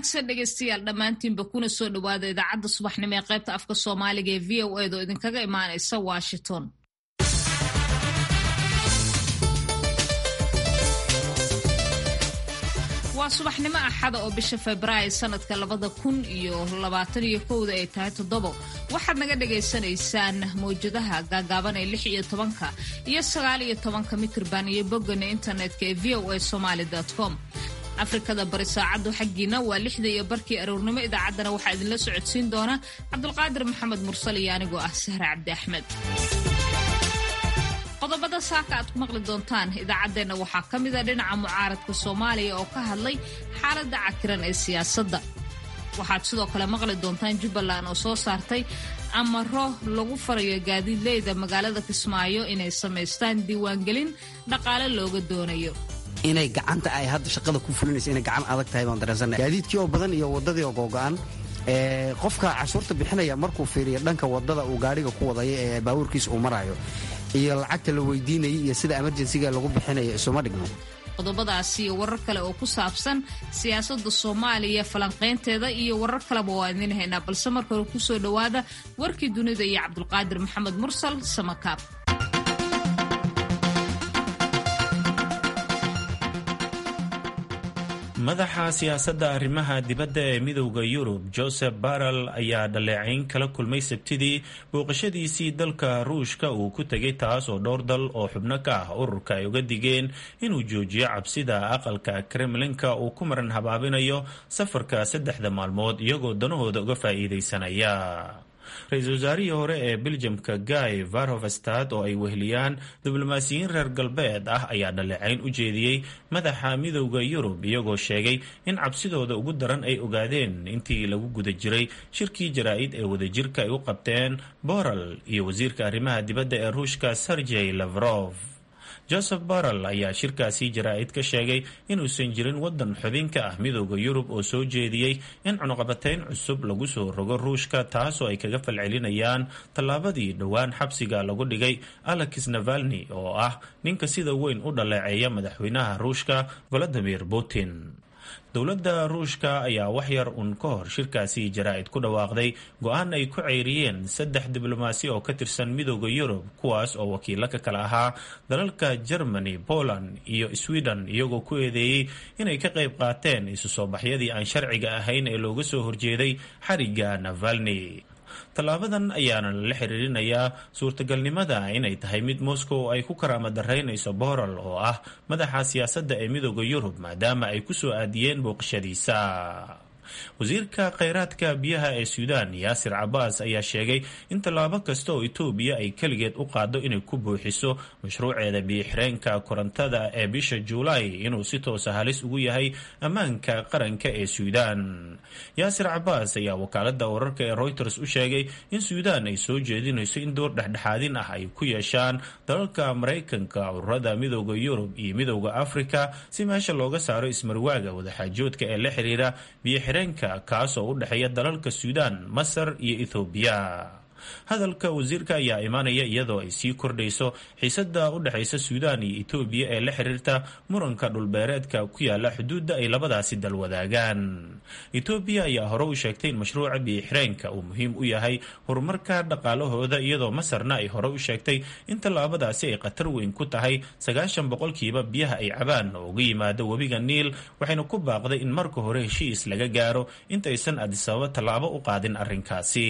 wanaagsan dhegeystayaal dhammaantiinba kuna soo dhowaada idaacadda subaxnimo ee qaybta afka soomaaliga ee v o eed oo idinkaga imaanaysa washington waa subaxnimo axada oo bisha februaayo sanadka labada kun iyo labaatan iyo kowda ay tahay toddobo waxaad naga dhagaysanaysaan mawjadaha gaagaaban ee lix iyo tobanka iyo sagaal iyo tobanka mitrban iyo boggana internetka ee v o a somaali com afrikada bari saacaddu xaggiina waa lixda iyo barkii aroornimo idaacaddana waxaa idinla socodsiin doona cabdulqaadir maxamed mursal iyo anigoo ah sahre cabdi axmed qodobada saaka aad ku maqli doontaan idaacaddeenna waxaa ka mida dhinaca mucaaradka soomaaliya oo ka hadlay xaaladda cakiran ee siyaasadda waxaad sidoo kale maqli doontaan jubbaland oo soo saartay amaro lagu farayo gaadiidleyda magaalada kismaayo inay samaystaan diiwaangelin dhaqaale looga doonayo inay gacanta ay hadda shaqada ku fulinaysa inay gacan adag tahay baan dareensana gaadiidkii oo badan iyo waddadii oo googo'an qofka cashuurta bixinaya markuu fiiriyo dhanka waddada uu gaadhiga ku wadaya ee baabuurkiisa uu marayo iyo lacagta la weydiinayay iyo sida emerjensiga lagu bixinayo isuma dhigno qodobadaasi iyo warar kale oo ku saabsan siyaasadda soomaaliya falanqaynteeda iyo warar kaleba waa idiin haynaa balse marka hore kusoo dhowaada warkii dunida iyo cabdulqaadir maxamed mursal samakaab madaxa siyaasadda arrimaha dibadda ee midowda yurub joseph barrel ayaa dhaleecayn kala kulmay sabtidii booqashadiisii dalka ruushka uu ku tegay taas oo dhowr dal oo xubno ka ah ururka ay uga digeen inuu joojiyo cabsida aqalka kremlinka uu ku maran habaabinayo safarka saddexda maalmood iyagoo danahooda uga faa'iidaysanaya ra-iisul wasaarihii hore ee beljamka guy varhofstad oo ay weheliyaan diblomaasiyiin reer galbeed ah ayaa dhaleecayn u jeediyey madaxa midowda yurub iyagoo sheegay in cabsidooda ugu daran ay ogaadeen intii lagu guda jiray shirkii jaraa-id ee wadajirka ay u qabteen boral iyo wasiirka arrimaha dibadda ee ruushka sergey lavrov joseph barrel ayaa shirkaasi jaraa-id ka sheegay inuusan jirin waddan xubin ka ah midowda yurub oo soo jeediyey in cunuqabatayn cusub lagu soo rogo ruushka taasoo ay kaga falcelinayaan tallaabadii dhowaan xabsiga lagu dhigay alex navalni oo ah ninka sida weyn u dhaleeceeya madaxweynaha ruushka valadimir putin dowladda ruushka ayaa waxyar uun ka hor shirkaasi jaraa-id ku dhawaaqday go-aan ay ku ceyriyeen saddex diblomaasi oo ka tirsan midowda yurub kuwaas oo wakiilo ka kala ahaa dalalka germany poland iyo sweden iyagoo ku eedeeyey inay ka qayb qaateen isu soo baxyadii aan sharciga ahayn ee looga soo horjeeday xariga navalni tallaabadan ayaana lala xiriirinayaa suurtagalnimada inay tahay mid moscow ay ku karaama daraynayso boral oo ah madaxa siyaasadda ee midowda yurub maadaama ay ku soo aadiyeen booqashadiisa wasiirka kheyraadka biyaha ee suudaan yaasir cabaas ayaa sheegay in tallaabo kasta oo etoobiya ay keligeed u qaado inay ku buuxiso mashruuceeda biyo-xireenka korontada ee bisha juulaay inuu si toosa halis ugu yahay ammaanka qaranka ee suudaan yaasir cabaas ayaa wakaalada wararka ee reuters u sheegay in suudaan ay soo jeedinayso in door dhexdhexaadin ah ay ku yeeshaan dalalka maraykanka ururada midowda yurub iyo midowda afrika si meesha looga saaro ismarwaaga wadaxaajoodka ee la xiriira biyo-xireenka kaas oo u dhexeeya dalalka suudaan masar iyo ethoobiya hadalka wasiirka ayaa imaanaya iyadoo ay sii kordhayso xiisada u dhexaysa suudaan iyo etoobiya ee la xiriirta muranka dhulbeereedka ku yaala xuduudda ay labadaasi dal wadaagaan etoobiya ayaa hore u sheegtay in mashruuca biyo-xireenka uu muhiim u yahay horumarka dhaqaalahooda iyadoo masarna ay hore u sheegtay in tallaabadaasi ay khatar weyn ku tahay sagaashan boqolkiiba biyaha ay cabaan oo uga yimaado webiga niil waxayna ku baaqday in marka hore heshiis laga gaaro intaysan adisababa tallaabo u qaadin arrinkaasi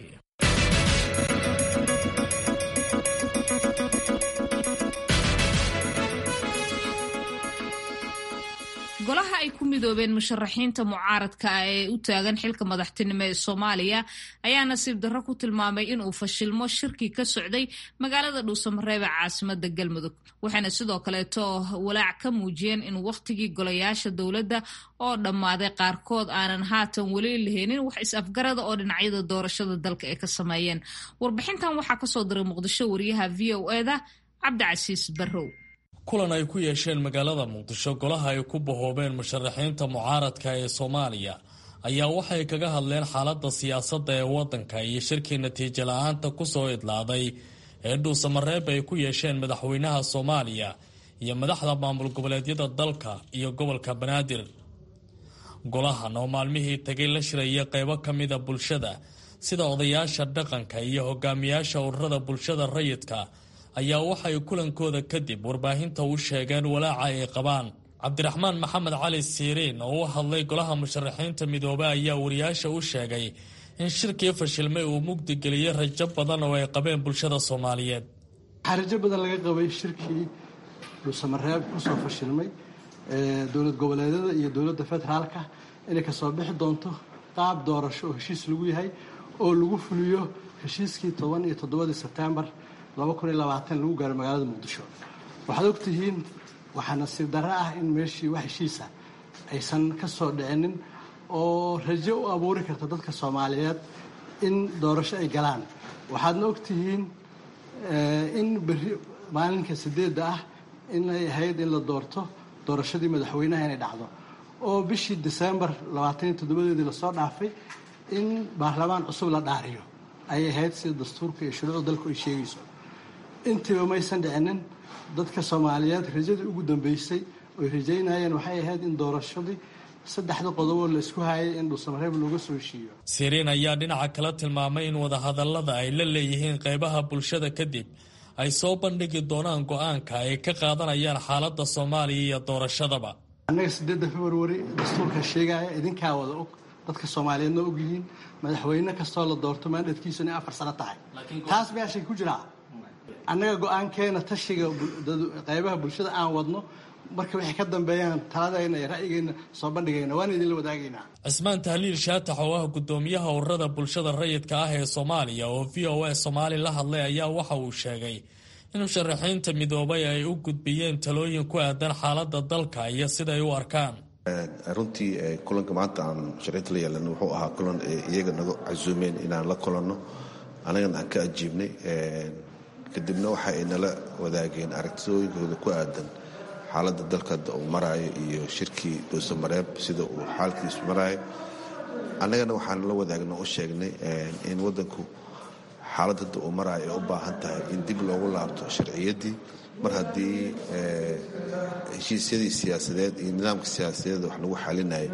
golaha ay ku midoobeen musharaxiinta mucaaradka ah ee u taagan xilka madaxtinimo ee soomaaliya ayaa nasiib darro ku tilmaamay inuu fashilmo shirkii ka socday magaalada dhuusamareebe caasimada galmudug waxayna sidoo kaleeto walaac ka muujiyeen in wakhtigii golayaasha dowladda oo dhammaaday qaarkood aanan haatan weli laheenin wax is-afgarada oo dhinacyada doorashada dalka ay ka sameeyeen warbixintan waxaa kasoo diray muqdisho wariyaha v o eda cabdicasiis barrow kulan ay ku yeesheen magaalada muqdisho golaha ay ku bahoobeen musharaxiinta mucaaradka ee soomaaliya ayaa waxay kaga hadleen xaaladda siyaasadda ee waddanka iyo shirkii natiijo la-aanta ku soo idlaaday ee dhuusamareeb ay ku yeesheen madaxweynaha soomaaliya iyo madaxda maamul goboleedyada dalka iyo gobolka banaadir golahan oo maalmihii tagay la shiraya qaybo ka mida bulshada sida odayaasha dhaqanka iyo hogaamiyaasha ururada bulshada rayidka ayaa waxay kulankooda kadib warbaahinta u sheegeen walaaca ay qabaan cabdiraxmaan maxamed cali siiriin oo u hadlay golaha musharaxiinta midoobe ayaa wariyaasha u sheegay in shirkii fashilmay uu mugdi geliyey rajo badan oo ay qabeen bulshada soomaaliyeed waxaa rajo badan laga qabay shirkii dhuusamareeb kusoo fashilmay dowlad goboleedyada iyo dowladda federaalka inay kasoo bixi doonto qaab doorasho oo heshiis lagu yahay oo lagu fuliyo heshiiskii toban iyo toddobadii sebtembar laba kun iyo labaatan lagu gaaro magaalada muqdisho waxaad ogtihiin waxaa nasiib darro ah in meeshii wax heshiisa aysan ka soo dhicinin oo rajo u abuuri karta dadka soomaaliyeed in doorasho ay galaan waxaadna ogtihiin in berri maalinka sideedda ah inay ahayd in la doorto doorashadii madaxweynaha inay dhacdo oo bishii disembar labaataniyo toddobadeedii lasoo dhaafay in baarlamaan cusub la dhaariyo ayay ahayd sida dastuurka iyo shuruucda dalku ay sheegayso intiiba maysan dhicinin dadka soomaaliyeed rajadii ugu dambeysay oy rajaynayeen waxay ahayd in doorashadii saddexda qodoboo la isku hayay in dhuusamareeb looga soo heshiiyo siriin ayaa dhinaca kala tilmaamay in wadahadallada ay la leeyihiin qaybaha bulshada kadib ay soo bandhigi doonaan go-aanka ay ka qaadanayaan xaaladda soomaaliya iyo doorashadaba annaga sideedda februari dastuurka sheegaya idinkaa wada og dadka soomaaliyeedna ogyihiin madaxweyne kastoo la doorto maandadkiisu inay afar sano tahay taas meeshay ku jiraa annaga go-aankeena tashiga qaybaha bulshada aan wadno marka waxay ka dambeeyaan taladayna iyo ra'yigeyna soo bandhigayna waan idinla wadaagaynaa cismaan tahliil shaatax oo ah guddoomiyaha ururada bulshada rayidka ah ee soomaaliya oo v o a soomaali la hadlay ayaa waxa uu sheegay in musharaxiinta midoobay ay u gudbiyeen talooyin ku aadan xaaladda dalka iyo siday u arkaan runtii kulanka maanta aan musharaxiinta la yeelan wuxuu ahaa kulan iyaga naga casuumeen inaan la kulanno annagana aan ka ajiibnay kadibna waxa ay nala wadaageen aragtidooyinkooda ku aadan xaaladda dalka uu maraayo iyo shirkii dhuusamareeb sida uu xaalkiisu maraayo annagana waxaan la wadaagna u sheegnay in waddanku xaaladda uu maraayo ay u baahan tahay in dib loogu laabto sharciyaddii mar haddii heshiisyadii siyaasadeed iyo nidaamka siyaasadeed wax lagu xalinaya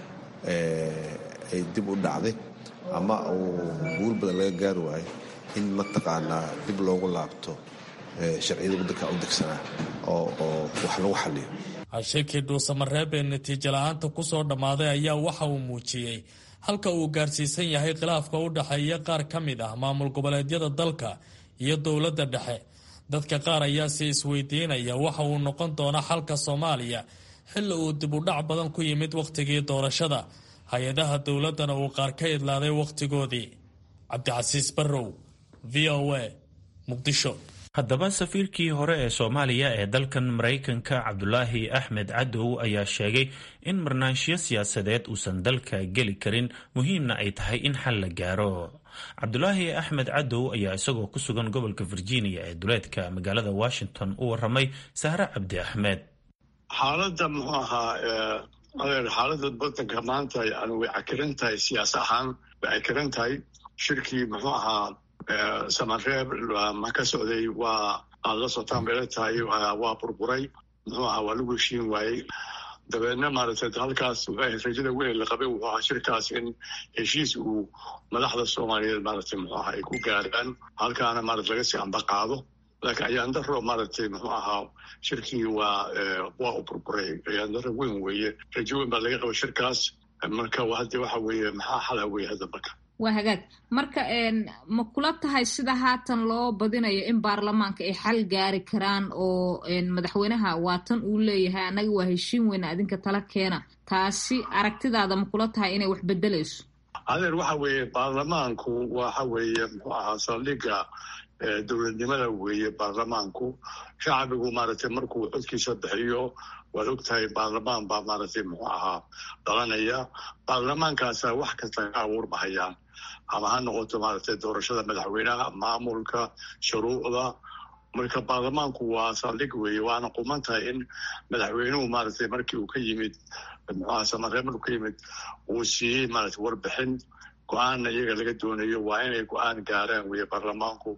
ay dib u dhacday ama uu guul badan laga gaari waayo in mataqaanaa dib loogu laabto sharciyada waddanka u degsanaa oo wax lagu xaliyo shirkii dhuusamareeb ee natiijo la-aanta ku soo dhammaaday ayaa waxa uu muujiyey halka uu gaarsiisan yahay khilaafka u dhexeeya qaar ka mid ah maamul goboleedyada dalka iyo dowladda dhexe dadka qaar ayaa si isweydiinaya waxa uu noqon doona xalka soomaaliya xilli uu dib u dhac badan ku yimid wakhtigii doorashada hay-adaha dowladdana uu qaar ka idlaaday wakhtigoodii cabdicasiis barrow v o a muqdisho haddaba safiirkii hore ee soomaaliya ee dalkan maraykanka cabdulaahi axmed cadow ayaa sheegay in marnaanshiyo siyaasadeed uusan dalka geli karin muhiimna ay tahay in xal la gaaro cabdulaahi axmed cadow ayaa isagoo ku sugan gobolka virginia ee duleedka magaalada washington u waramay sahre cabdi axmed xaaladda muxuu ahaa adeer xaaladda wadanka maanta yani way cakiran tahay siyaas ahaan way cakiran tahay shirkii muxuu ahaa samareeb ma ka socday waa aad la sotaan bayla tahay waa burburay muxuu ahaa waa lagu heshiin waayey dabeedna maaragtay halkaas rajada weyn la qabay wuxuu ahaa shirkaas in heshiis uu madaxda soomaaliyeed maaragtay muxuu ahaa ay ku gaaraan halkaana maarata laga sii amba qaado laakiin ayaandaro maaragtay muxuu ahaa shirkii waa waa u burburay ayaandaro weyn weeye rajo weyn baa laga qaba shirkaas marka hadde waxa weeye maxaa xala weeye hadda marka waa hagaag marka ma kula tahay sida haatan loo badinayo in baarlamaanka ay xal gaari karaan oo madaxweynaha waatan uu leeyahay annaga waa heshiin weyna adinka tala keena taasi aragtidaada ma kula tahay inay wax bedelayso adeer waxa weeye baarlamaanku waxa weeye muxuu ahaa saldhiga dowladnimada weeye baarlamaanku shacbigu maaragtay markuu codkiisa bixiyo waad ogtahay baarlamaan baa maaragtay muxuu ahaa dhalanaya baarlamaankaasa wax kasta ka abuurmahayaan ama ha noqoto maaragtay doorashada madaxweynaha maamulka shuruucda marka baarlamaanku waa saldhig weeye waana quman tahay in madaxweynuhu maaragtay markii uu ka yimid muxuaha samareeb markuu ka yimid uu siiyey maaragtay warbixin go-aanna iyaga laga doonayo waa inay go-aan gaaraan weeye baarlamaanku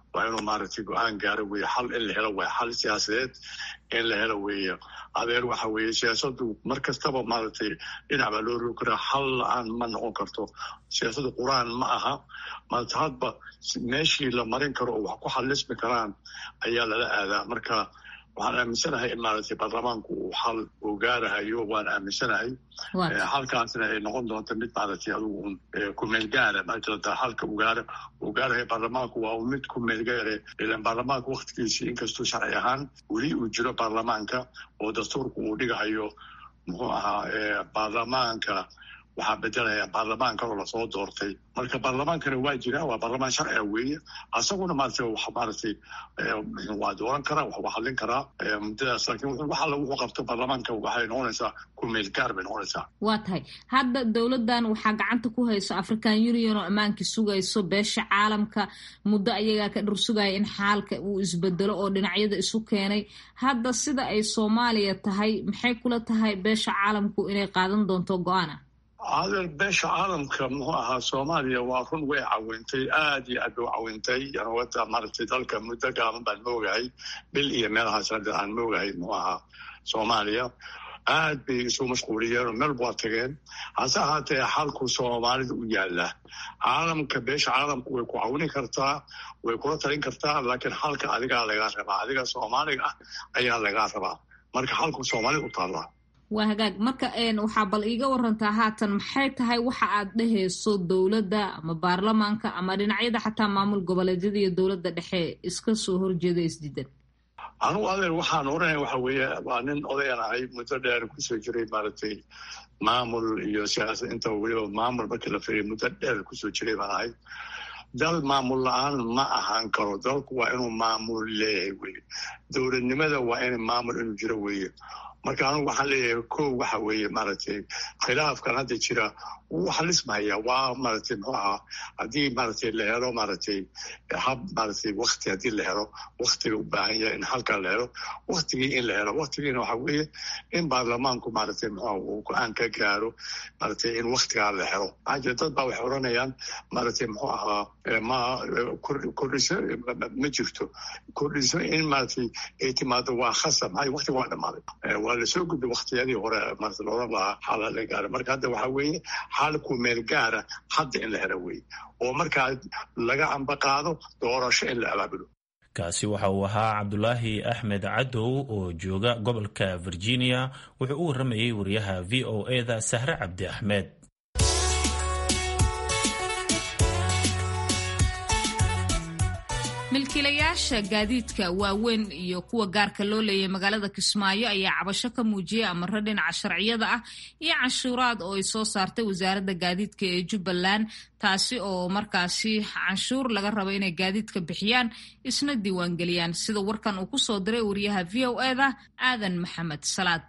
waa inuu maaragtay go-aan gaaro weeye xal in la helo waay xal siyaasadeed in la helo weeye adeer waxa weeye siyaasadu mar kastaba maaragtay dhinac baa loo rogi karaa xal la-aan ma noqon karto siyaasadu qur-aan ma aha maarata hadba meeshii la marin karo oo wax ku xalismi karaan ayaa lala aadaa marka waxaan aaminsanahay in maaragtay baarlamaanku uu xal uu gaarahayo waan aaminsanahay xalkaasna ay noqon doonto mid maaragtay adigu kumeel gaara maajirata xalka uu gaara uu gaarahayo baarlamaanku waa mid kumeel gaare ilan baarlamaanka waktigiisii inkastuu sharci ahaan weli uu jiro baarlamaanka oo dastuurku uu dhigahayo muxuu ahaa baarlamaanka waxaa bedelaya baarlamaan kaloo lasoo doortay marka baarlamaankana waa jira waa baarlamaan sharciga weeye asaguna maarata wax maaragtay waa dooran karaa wax waa hadlin karaa muddadaas laakiin wax alla wuxuu qabto baarlamaanka waxay noqonaysaa kumeel gaar bay noqonaysaa waa tahay hadda dowladdan waxaa gacanta ku hayso african union oo ammaankii sugayso beesha caalamka muddo ayagaa ka dhur sugaya in xaalka uu isbedelo oo dhinacyada isu keenay hadda sida ay soomaaliya tahay maxay kula tahay beesha caalamku inay qaadan doonto go-aana adeer beesha caalamka muxuu ahaa soomaaliya waa run way cawintay aad iyo aad bay u cawintay wada maaragtay dalka muddo gaaban baan moogahay bil iyo meelahaas hadda aan moogahay muxuu ahaa soomaaliya aad bay isu mashquuliyeen oo meel waa tageen hase ahaatee xalku soomaalida u yaala caalamka beesha caalamku way ku cawini kartaa way kula talin kartaa laakiin xalka adigaa lagaa rabaa adiga soomaaliga ah ayaa lagaa rabaa marka xalku soomaalida u taallaa waa hagaag marka waxaa bal iiga warantaa haatan maxay tahay waxa aad dhehayso dowladda ama baarlamaanka ama dhinacyada xataa maamul goboleedyada iyo dowladda dhexe iska soo horjeeda isdiidan anugu adeer waxaan oranaya waxa weeye waa nin odayan ahay muddo dheer kusoo jiray maaragtay maamul iyo siyaasad inta weliba maamul markii la firiya muddo dheer kusoo jiray baan ahay dal maamul la-aan ma ahaan karo dalku waa inuu maamul leeyahay weye dowladnimada waa in maamul inuu jiro weeye marka anugu waxaan leeyahay ko waxa weeye maaragtay khilaafkan hadda jira wuu xalismaya waa maaragtay muxuu ahaa haddii maaragtay la helo maaragtay hab maaragtay wakti haddii la helo waktiga u baahan yahay in halkaa la helo waktigii in la helo waktigiina waxa weeye in baarlamaanku maaragtay muxuu uu go-aan ka gaaro maaragtay in waktigaa la helo maxaa jira dad baa waxay odhanayaan maaragtay muxuu ahaa ma kordhiso ma jirto kordhiso in maaragtay ay timaado waa khasab maxaa waktiga waa dhamaaday waa lasoo gudbay waktiyadii hore maarata looran lahaa xaala la gaara marka hadda waxaa weeye xaalku meel gaara hadda in la helo weeye oo markaa laga ambaqaado doorasho in la abaabulo kaasi waxa uu ahaa cabdulaahi axmed cadow oo jooga gobolka virginia wuxuu u warramayay wariyaha v o e da sahre cabdi axmed milkiilayaasha gaadiidka waaweyn iyo kuwa gaarka loo leeyay magaalada kismaayo ayaa cabasho ka muujiyay amaro dhinaca sharciyada ah iyo canshuuraad oo ay soo saartay wasaaradda gaadiidka ee jubbaland taasi oo markaasi canshuur laga rabo inay gaadiidka bixiyaan isna diiwaangeliyaan sida warkan uu kusoo diray wariyaha v o e da aadan maxamed salaad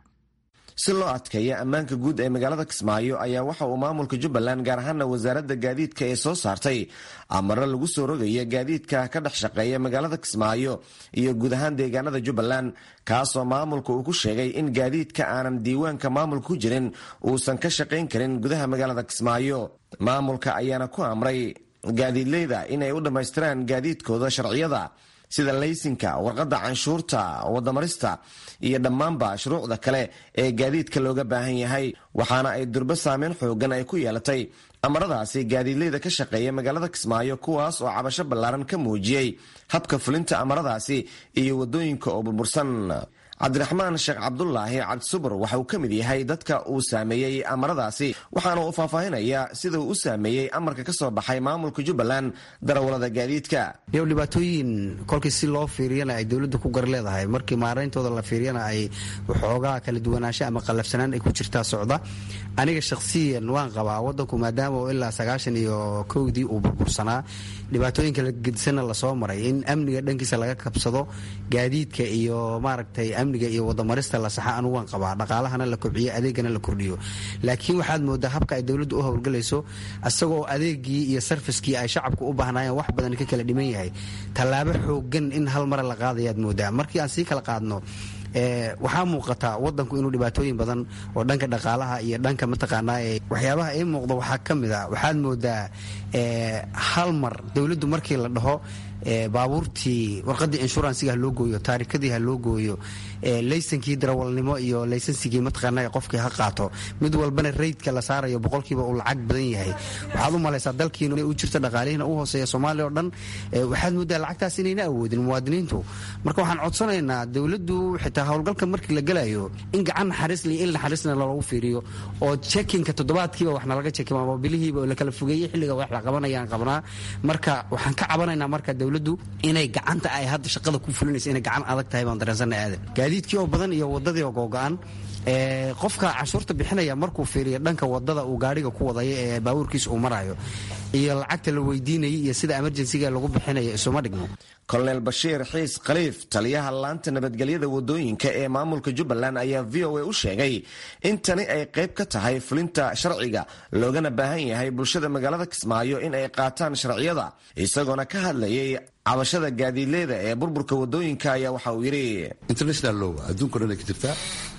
si loo adkeeya ammaanka guud ee magaalada kismaayo ayaa waxa uu maamulka jubbaland gaar ahaana wasaaradda gaadiidka ee soo saartay amaro lagu soo rogaya gaadiidka ka dhex shaqeeya magaalada kismaayo iyo guud ahaan deegaanada jubbaland kaasoo maamulka uu ku sheegay in gaadiidka aanan diiwaanka maamulka ku jirin uusan ka shaqayn karin gudaha magaalada kismaayo maamulka ayaana ku amray gaadiidleyda inay u dhammaystiraan gaadiidkooda sharciyada sida laysinka warqadda canshuurta wadamarista iyo dhammaanba shuruucda kale ee gaadiidka looga baahan yahay waxaana ay durbo saameyn xoogan ay ku yeelatay amaradaasi gaadiidleyda ka shaqeeya magaalada kismaayo kuwaas oo cabasho ballaaran ka muujiyey habka fulinta amaradaasi iyo waddooyinka oo burbursan cabdiraxmaan sheekh cabdulaahi cabdisubur waxa uu ka mid yahay dadka uu saameeyey amaradaasi waxaana uu faahfaahinaya sida uu u saameeyey amarka ka soo baxay maamulka jubbaland darawalada gaadiidka iyo dhibaatooyin kolkii si loo fiiriyana ay dowladda ku gar leedahay markii maarayntooda la fiiriyana ay waxoogaa kala duwanaansho ama qallafsanaan ay ku jirtaa socda aniga shakhsiyan waan qabaa wadanku maadaama oo ilaa sagaashan iyo kowdii uu burbursanaa dhibaatooyin kala gedisanna lasoo maray in amniga dhankiisa laga kabsado gaadiidka iyo maaragtay amniga iyo wadamarista la saxa anugu waan qabaa dhaqaalahana la kobciyo adeegana la kordhiyo laakiin waxaad moodaa habka ay dowladdu u howlgalayso isagoo adeegii iyo sarfiskii ay shacabku u baahnaayeen wax badan ka kala dhiman yahay tallaabo xoogan in hal mara la qaadayaad moodaa markii aan sii kala qaadno waxaa muuqata wadanku inuu dhibaatooyin badan oo dhanka dhaqaalaha iyo dhanka mataqaanaa waxyaabaha ii muuqda waxaa ka mid a waxaad moodaa hal mar dowladdu markii la dhaho baabuurtii warqadii inshuransiga ha loo gooyo taarikadii ha loo gooyo laysankii darawalnimo iyo laysansigii mataqaana qofkii ha qaato mid walbana reydka la saarayo boqolkiiba uu lacag badan yahay waxaad u malaysaa dalkiinu inay u jirto dhaqaalihiina u hooseeya soomaaliya oo dhan waxaad moodaa lacagtaas inayna awoodin muwaadiniintu marka waxaan codsanaynaa dowladdu xitaa howlgalka markii la gelayo in gacan naxariisla iyo il naxariisna loogu fiiriyo oo jekinka toddobaadkiiba waxna laga jekim ama bilihiiba la kala fogeeyey xilliga wax la qabanayaan qabnaa marka waxaan ka cabanaynaa marka dowladdu inay gacanta ay hadda shaqada ku fulinaysa inay gacan adag tahay baan dareensanay aadan gaadiidkii oo badan iyo wadadii oo googo-an qofka cashuurta bixinaya markuu fiiriyo dhanka wadada uu gaariga ku wadaya ee baabuurkiisa uu marayo iyo lacagta la weydiinayay iyo sida emerjensiga lagu bixinayo isuma dhigno kolonel bashiir xiis khaliif taliyaha laanta nabadgelyada wadooyinka ee maamulka jubbaland ayaa v o a u sheegay in tani ay qayb ka tahay fulinta sharciga loogana baahan yahay bulshada magaalada kismaayo in ay qaataan sharciyada isagoona ka hadlayay cabashada gaadiidleyda ee burburka wadooyinka ayaa waxa uu yidhi international low adduunko dhan ay ka jirtaa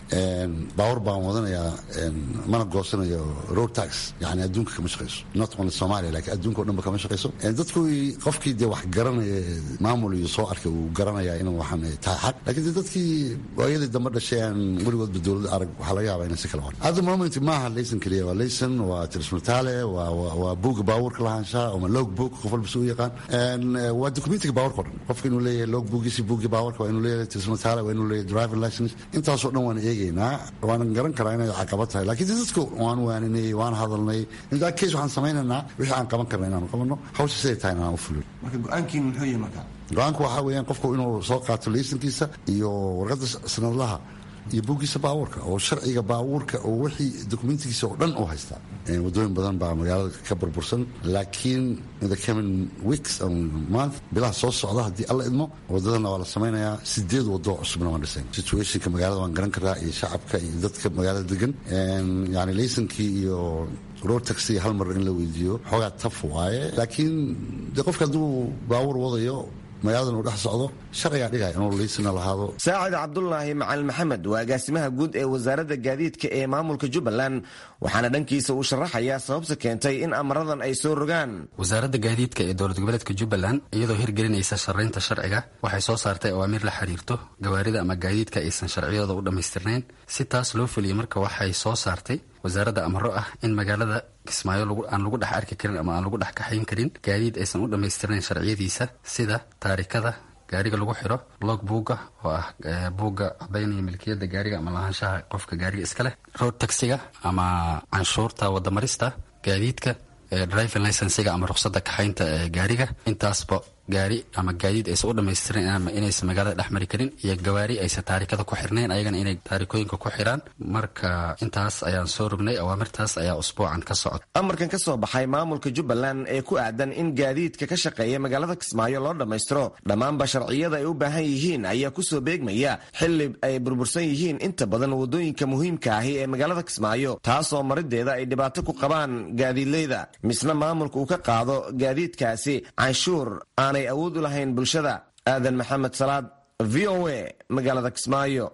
baawar baan wadanayaa mana goosanayo road tax yani adduunka kama shaqayso not only somalia lakiin adduunka o dhan ba kama shaqayso dadku qofkii dee wax garanaya maamul iyo soo arkay uu garanaya in waxaan tahay xaq lakiin de dadkii waayadii dambe dhashay aan weligoodba dowladda arag waxaa laga yaabaa inay si kala wan hadda moment maaha laysan keliya waa laysan waa tirismataale waa buuga baabuurka lahaanshaha ama log book qof walba si u yaqaan waa documentiga baawarka o dhan qofka inuu leeyahay log boogiisi buugi baawarka waa inuu leeyahay tirismataale waa inuu leeyahay driving license intaasoo dhan waan eegay waanan garan karaa inay caqabad tahay lakiin dadku waan waaninay waan hadalnay intaa kees waxaan samaynaynaa wixii aan qaban karna inaanu qabanno hawsha siday tahay inaan u fulin marka go-aankiin muxuu yahay marka go-aanku waxaa weeyaan qofku inuu soo qaato laysankiisa iyo warqadda sanadlaha iyo buuggiisa baabuurka oo sharciga baabuurka oo wixii dokumentigiisa oo dhan u haystaa wadooyin badan baa magaalada ka burbursan laakiin in the coming weeks month bilaha soo socda haddii alla idmo wadadana waa la samaynayaa sideed wado cusubna waan dhisayn situationka magaalada waan garan karaa iyo shacabka iyo dadka magaalada degan yani laysankii iyo road taxi hal mar in la weydiiyo xoogaa taf waaye laakiin de qofka hadduu baabuur wadayo magaaladan uu dhex socdo sharcigaa dhigaya inuu liisina lahaado saacid cabdulaahi macalin maxamed waa agaasimaha guud ee wasaaradda gaadiidka ee maamulka jubbaland waxaana dhankiisa uu sharaxayaa sababta keentay in amaradan ay soo rogaan wasaaradda gaadiidka ee dowlad goboleedka jubbaland iyadoo hirgelinaysa sharaynta sharciga waxay soo saartay awaamiir la xiriirto gawaarida ama gaadiidka aysan sharciyadooda u dhammaystirnayn si taas loo fuliya marka waxay soo saartay wasaaradda amaro ah in magaalada kismaayo aan lagu dhex arki karin ama aan lagu dhex kaxayn karin gaadiid aysan u dhammaystirnayn sharciyadiisa sida taarikada gaariga lagu xiro log buugga oo ah buugga cadaynaya milkiyadda gaariga ama lahaanshaha qofka gaariga iska leh road taxiga ama canshuurta wadamarista gaadiidka driving licensiga ama ruqsadda kaxaynta ee gaariga intaasba gaari ama gaadiid aysan u dhammaystiran ama inaysan magaalada dhex mari karin iyo gawaari aysan taarikada ku xirnayn ayagana inay taarikooyinka ku xiraan marka intaas ayaan soo rognay awaamirtaas ayaa usbuucan ka socda amarkan ka soo baxay maamulka jubbaland ee ku aadan in gaadiidka ka shaqeeya magaalada kismaayo loo dhammaystiro dhammaanba sharciyada ay u baahan yihiin ayaa kusoo beegmaya xili ay burbursan yihiin inta badan wadooyinka muhiimka ahi ee magaalada kismaayo taasoo marideeda ay dhibaato ku qabaan gaadiidleyda misna maamulka uu ka qaado gaadiidkaasi canshuur aanay awood u lahayn bulshada aadan maxamed salaad v o a magaalada kismaayo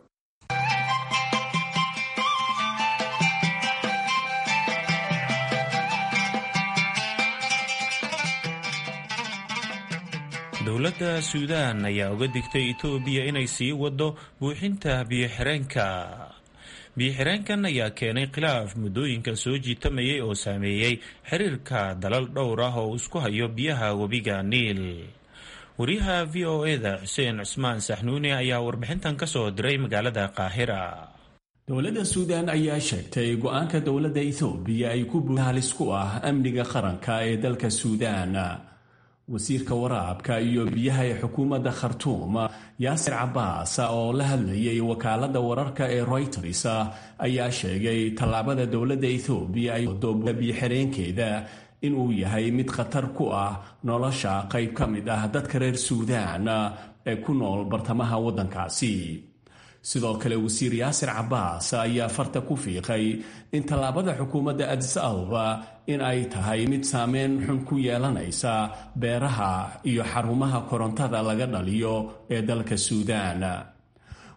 dowladda suudaan ayaa uga digtay etoobiya inay sii wado buuxinta biyo-xireenka biyo-xireenkan ayaa keenay khilaaf muddooyinkan soo jiitamayay oo saameeyey xiriirka dalal dhowr ah oo isku hayo biyaha webiga niil wariyaha v o eda xuseen cusmaan saxnuuni ayaa warbixintan ka soo diray magaalada qaahira dowladda suudaan ayaa sheegtay go-aanka dowladda ethoobiya ay ku buhalis ku ah amniga qaranka ee dalka suudaan wasiirka waraabka iyo biyaha ee xukuumadda khartuum yaasir cabaas oo la hadlayay wakaaladda wararka ee royters ayaa sheegay tallaabada dowladda ethoobiya ay wado biyo-xireenkeeda inuu yahay mid khatar ku ah nolosha qayb ka mid ah dadka reer suudaan ee ku nool bartamaha waddankaasi sidoo kale wasiir yaasir cabaas ayaa farta ku fiiqay in tallaabada xukuumadda adis ababa in ay tahay mid saameyn xun ku yeelanaysa beeraha iyo xarumaha korontada laga dhaliyo ee dalka suudaan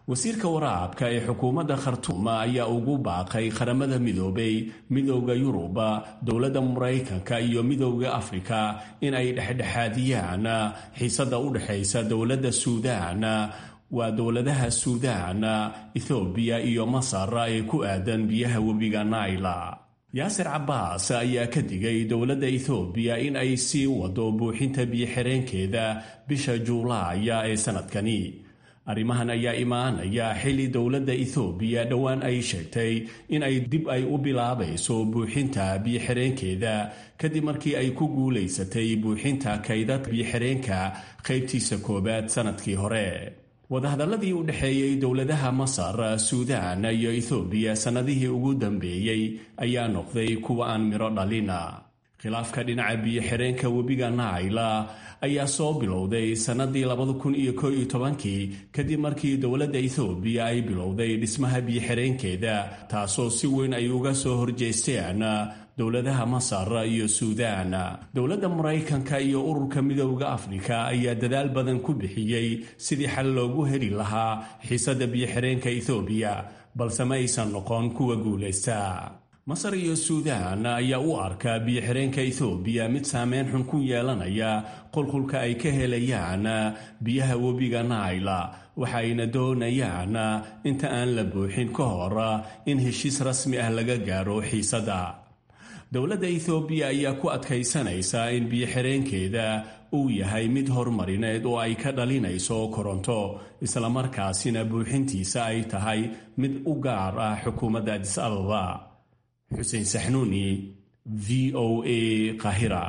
wasiirka waraabka ee xukuumadda khartuum ayaa ugu baaqay qaramada midoobay midowda yuruba dowladda maraykanka iyo midowda afrika in ay dhexdhexaadiyaan xiisada u dhexaysa dowladda suudaan waa dowladaha suudaan ethoobiya iyo masar ee ku aadan biyaha webiga naila yaasir cabbaas ayaa ka digay dowladda ethoobiya in ay sii wado buuxinta biyo-xireenkeeda bisha juulaaya ee sanadkani arrimahan ayaa imaanaya xilli dowladda ethoobiya dhowaan ay sheegtay in ay dib ay u bilaabayso buuxinta biyo-xireenkeeda kadib markii ay ku guulaysatay buuxinta kaydad biyo-xireenka qaybtiisa koowaad sanadkii hore wadahadalladii u dhexeeyey dowladaha masar suudaan iyo ethoobiya sannadihii ugu dambeeyey ayaa noqday kuwa aan midho dhalina khilaafka dhinaca biyo-xireenka webiga naila ayaa soo bilowday sannadii labada kun iyo koo iyo tobankii kadib markii dowladda ethoobiya ay bilowday dhismaha biyo-xireenkeeda taasoo si weyn ay uga soo horjeesteen dowladaha masar iyo suudaan dowladda maraykanka iyo ururka midowda afrika ayaa dadaal badan ku bixiyey sidii xal loogu heli lahaa xiisadda biyo-xireenka ethoobiya balse ma aysan noqon kuwa guulaysta masar iyo suudaan ayaa u arkaa biyo-xireenka ethoobiya mid saameyn xun ku yeelanaya qulqulka ay ka helayaan biyaha webiga naila waxaayna doonayaan inta aan la buuxin ka hor in heshiis rasmi ah laga gaaro xiisadda dowladda ethoobiya ayaa ku adkaysanaysa in biyo-xireenkeeda uu yahay mid horumarineed oo ay ka dhalinayso koronto islamarkaasina buuxintiisa ay tahay mid u gaar ah xukuumadda adis ababa xuseen saxnuuni v o a qahira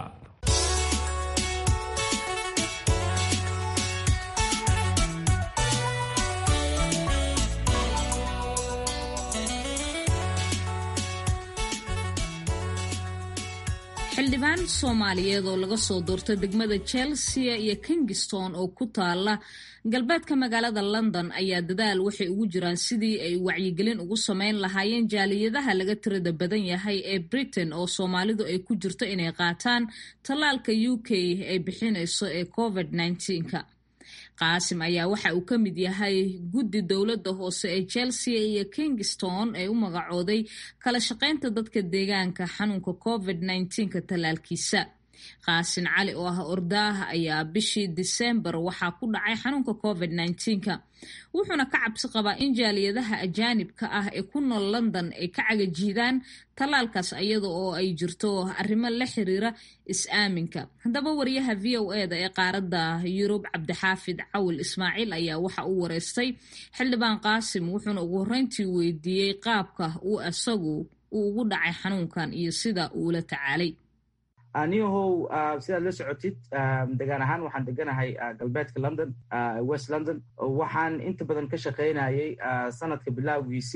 xildhibaan soomaaliyeed oo laga soo doortay degmada chelsea iyo kingston oo ku taala galbeedka magaalada london ayaa dadaal waxay ugu jiraan sidii ay wacyigelin ugu sameyn lahaayeen jaaliyadaha laga tirada badan yahay ee britain oo soomaalidu ay ku jirto inay qaataan tallaalka u k ay bixinayso ee covid -19ka qaasim ayaa waxa uu ka mid yahay guddi dowladda hoose ee chelsea iyo kingston ee u magacooday kala shaqaynta dadka deegaanka xanuunka covid -19ka tallaalkiisa qaasin cali oo ah ordaaha ayaa bishii disembar waxaa ku dhacay xanuunka covid -19ka wuxuuna ka cabsi qabaa in jaaliyadaha ajaanibka ah ee ku nool london ay ka cagajiidaan tallaalkaas iyada oo ay jirto arrimo la xiriira is-aaminka haddaba wariyaha v o e da ee qaaradda yurub cabdixaafid cawil ismaaciil ayaa waxa uu wareystay xildhibaan qaasim wuxuuna ugu horreyntii weydiiyey qaabka uu isagu uu ugu dhacay xanuunkan iyo sida uula tacaalay aniyahow sidaad la socotid degaan ahaan waxaan deganahay galbeedka london west london waxaan inta badan ka shaqaynayay sanadka bilowgiisi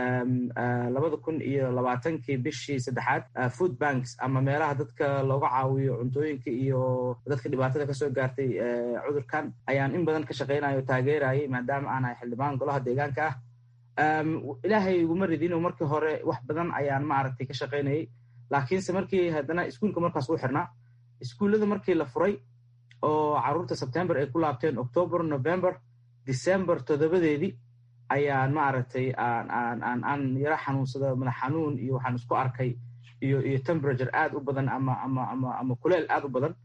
labada kun iyo labaatankii bishii saddexaad food banks ama meelaha dadka looga caawiyo cuntooyinka iyo dadka dhibaatada kasoo gaartay cudurkan ayaan in badan ka shaqaynaya o taageerayay maadaama aan ahay xildhibaan golaha deegaanka ah ilaahay iguma ridin markii hore wax badan ayaan maaragtay ka shaqaynayay laakiinse markii haddana iskuulka markaas u xirnaa iskuullada markii la furay oo carruurta sebtember ay ku laabteen october november december toddobadeedii ayaan maaragtay aan yaro xanuunsada madax xanuun iyo waxaan isku arkay iyo iyo temperature aad u badan ama ama ama ama kuleel aad u badan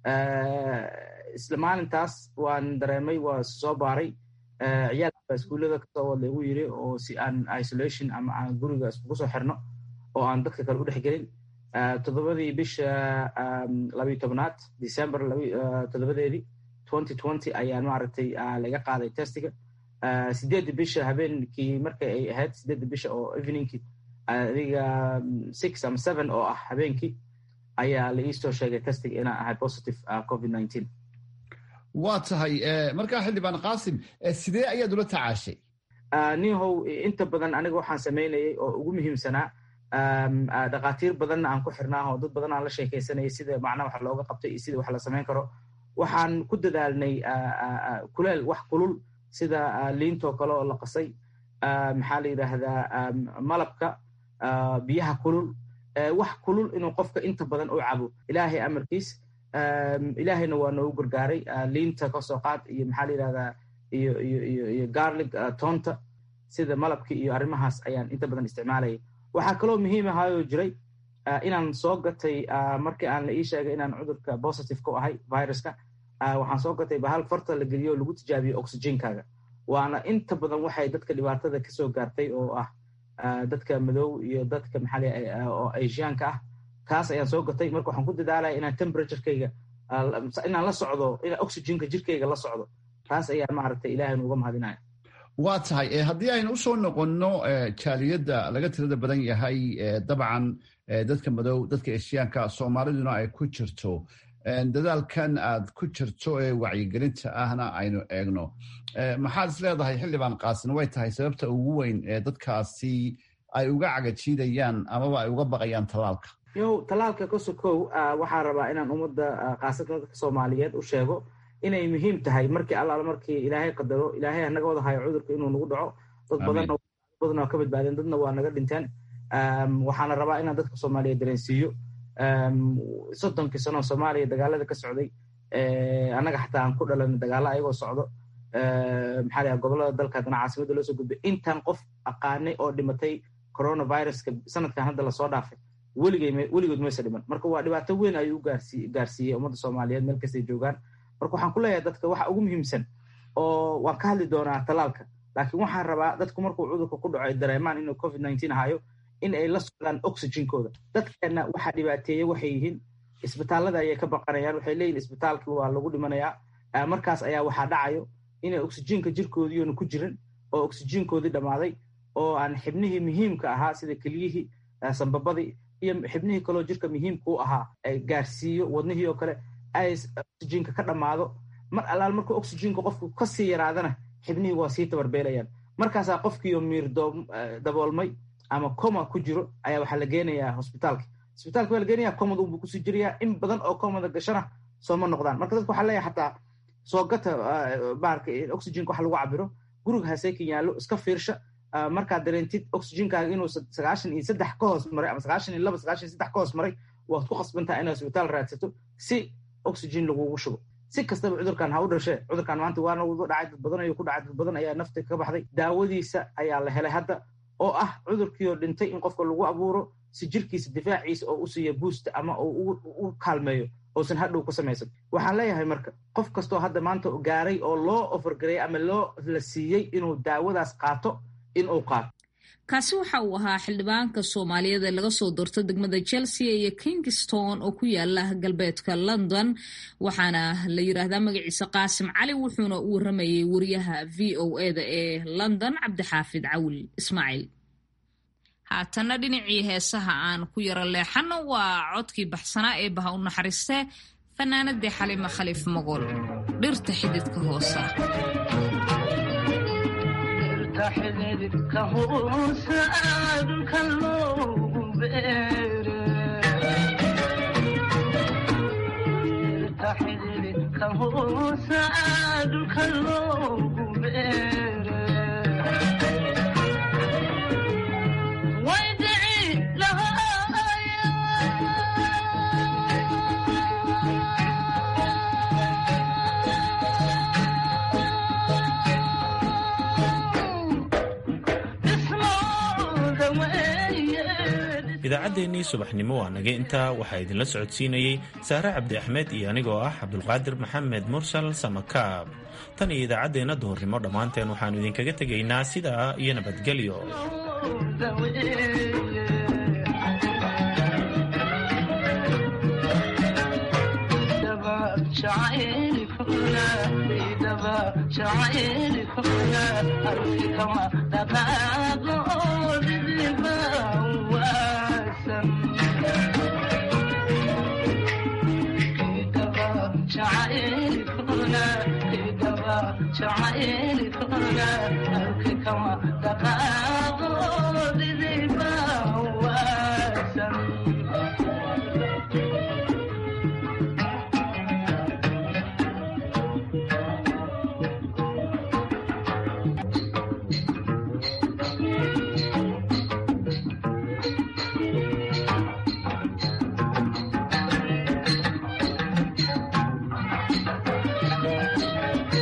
isla maalintaas waan dareemay waa soo baaray ciyaalka iskuullada kasoo wad lagu yiri oo si aan isolation ama aan guriga iskugu soo xirno oo aan dadka kale u dhex gelin toddobadii bisha labiyo tobnaad december toddobadeedii twenty twenty ayaan maaragtay laga qaaday testiga sideedda bisha habeenkii markay ay ahayd sideedda bisha oo eveningkii adiga six ama seven oo ah habeenkii ayaa la iisoo sheegay testiga inaan ahay positive covid nineteen waa tahay markaa xildhibaan qaasim sidee ayaad ula tacaashay nihow inta badan aniga waxaan samaynayay oo ugu muhiimsanaa dhakhaatiir badanna aan ku xirnaa oo dad badan aan la sheekaysanayay sida macnaha wax looga qabtay iyo sida wax la samayn karo waxaan ku dadaalnay kuleel wax kulul sida liintoo kale oo la qasay maxaa la yidhaahdaa malabka biyaha kulul wax kulul inuu qofka inta badan u cabo ilaahay amarkiis ilaahayna waa noogu gargaaray liinta kasoo qaad iyo maxaa la yidhahdaa iyo iyo iyo iyo garlig toonta sida malabka iyo arrimahaas ayaan inta badan isticmaalayay waxaa kaloo muhiim ahayoo jiray inaan soo gatay markii aan la ii sheegay inaan cudurka positive ku ahay viruska waxaan soo gatay bahal farta la geliyo oo lagu tijaabiyo oxygenkaaga waana inta badan waxay dadka dhibaatada kasoo gaartay oo ah dadka madow iyo dadka maxaa oo asiaanka ah kaas ayaan soo gatay marka waxaan ku dadaalaya inaan temperaturekayga inaan la socdo inaan oxygenka jirkayga la socdo taas ayaan maaragtay ilaahay nuuga mahadinaya waa tahay haddii aynu usoo noqonno jaaliyadda laga tirada badan yahay dabcan dadka madow dadka eshiyaanka soomaaliduna ay ku jirto dadaalkan aad ku jirto ee wacyigelinta ahna aynu eegno maxaad is leedahay xildhibaan qaasin way tahay sababta ugu weyn ee dadkaasi ay uga cagajiidayaan amaba ay uga baqayaan tallaalka yow tallaalka kosokow waxaa rabaa inaan ummadda khaasatan dadka soomaaliyeed u sheego inay muhiim tahay markii allaala markii ilaahay qadaro ilaahay hanaga wada hayo cudurka inuu nagu dhaco dad badan badan waa ka badbaadeen dadna waa naga dhinteen waxaana rabaa inaan dadka soomaaliyeed dareensiiyo soddonkii sano soomaaliya dagaalada ka socday annaga xataa aan ku dhalan dagaalo ayagoo socdo maxaa la gobolada dalka haddana caasimadda loo soo gudbay intaan qof aqaanay oo dhimatay coronaviruska sanadkan hadda lasoo dhaafay weligood mayse dhiman marka waa dhibaato weyn ayuu gaarsiiyey ummadda soomaaliyeed meel kastay joogaan marka waxaan ku leeyahay dadka waxa ugu muhiimsan oo waan ka hadli doonaa tallaalka laakiin waxaan rabaa dadku markuu cudurka ku dhaco ay dareemaan inuu covid nineteen hayo in ay la socdaan oxygenkooda dadkeenna waxaa dhibaateeye waxay yihiin isbitaallada ayay ka baqanayaan waxay leeyihin isbitaalkii waa lagu dhimanayaa markaas ayaa waxaa dhacayo inay oxygenka jirkoodiiona ku jirin oo oxygenkoodii dhammaaday oo aan xibnihii muhiimka ahaa sida keliyihii sambabadii iyo xibnihii kaloo jirka muhiimka u ahaa gaarsiiyo wadnihii oo kale ay oxygenka ka dhammaado mar allaal markuu oxygenka qofku kasii yaraadana xibnihii waa sii tabarbeelayaan markaasaa qofkiioo miir daboolmay ama coma ku jiro ayaa waxaa la geenayaa hosbitaalka hosbitaalka waa la geenaya comad unbuu kusii jirayaa in badan oo comada gashana sooma noqdaan marka dadka waxaa leeyahay xataa soo gata baarka oxygenka wax lagu cabiro guriga haseekan yaallo iska fiirsha markaad dareentid oxygenkaaga inuu sagaashan iyo saddex ka hoos maray ama sagaashan iyo laba sagaashan iyo saddex ka hoos maray waad ku khasbantaha inaad hosbitaal raadsato si oxygen lagugu shubo si kastaba cudurkan ha u dhashee cudurkan maanta waana dhacay dad badan ayuu ku dhacay dad badan ayaa nafta ka baxday daawadiisa ayaa la helay hadda oo ah cudurkii oo dhintay in qofka lagu abuuro si jirkiisa difaaciisa oo u siiya buusta ama u kaalmeeyo uusan hadhow ku samaysan waxaan leeyahay marka qof kastoo hadda maanta gaaray oo loo ofargareeyay ama loo la siiyey inuu daawadaas qaato inuu qaato kaasi waxa uu ahaa xildhibaanka soomaaliyeed ee laga soo doorto degmada chelsea iyo kingston oo ku yaala galbeedka london waxaana la yiraahdaa magaciisa qaasim cali wuxuuna u waramayay wariyaha v o eda ee london cabdixaafid cawil ismaaciil haatana dhinacii heesaha aan ku yaro leexano waa codkii baxsanaa ee baha u naxariistee fanaanadii xalima khaliif magool dhirta xididka hoosa xididka hoosa dhulka loogu beerta xididka hoosa dhulka loogu beere way dhici lahaaya idaacaddeenii subaxnimo waa naga intaa waxaa idinla socodsiinayey saare cabdi axmed iyo anigoo ah cabdulqaadir maxamed mursal samakaab tan iyo idaacaddeenna duhurnimo dhammaanteen waxaannu idinkaga tegaynaa sidaa iyo nabadgelyo